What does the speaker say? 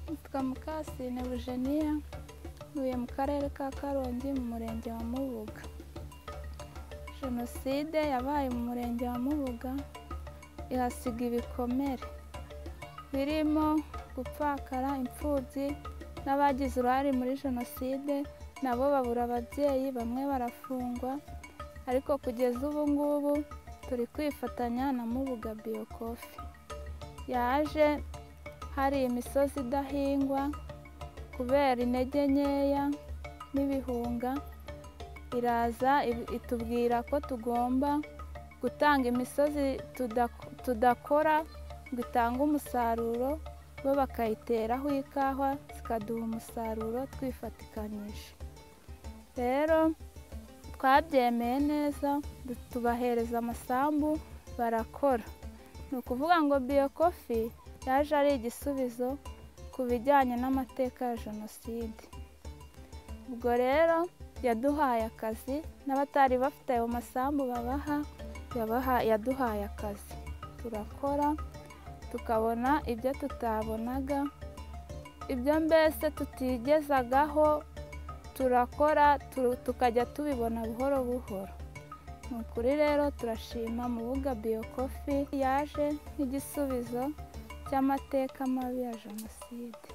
Mukamukasine Eugenia ntuye mu karere ka Karongi mu murenge wa Mubuga. Jenoside yabaye mu murenge wa Mubuga ihasiga ibikomere birimo gupfakara imfubyi n'abagize uruhare muri jenoside nabo babura ababyeyi bamwe barafungwa ariko kugeza ubu ngubu turi kwifatanya na Mubuga Biocofi yaje hari imisozi idahingwa kubera intege nkeya n'ibihunga iraza itubwira ko tugomba gutanga imisozi tudakora ngo itange umusaruro bo bakayiteraho ikawa zikaduha umusaruro twifatikanyije rero twabyemeye neza tubahereza amasambu barakora ni ukuvuga ngo biyokofi yaje ari igisubizo ku bijyanye n'amateka ya jenoside ubwo rero yaduhaye akazi n'abatari bafite ayo masambu babaha yaduhaye akazi turakora tukabona ibyo tutabonaga ibyo mbese tutigezagaho turakora tukajya tubibona buhoro buhoro ni ukuri rero turashima mubuga biyokofi yaje nk'igisubizo cy'amateka mabi ya jenoside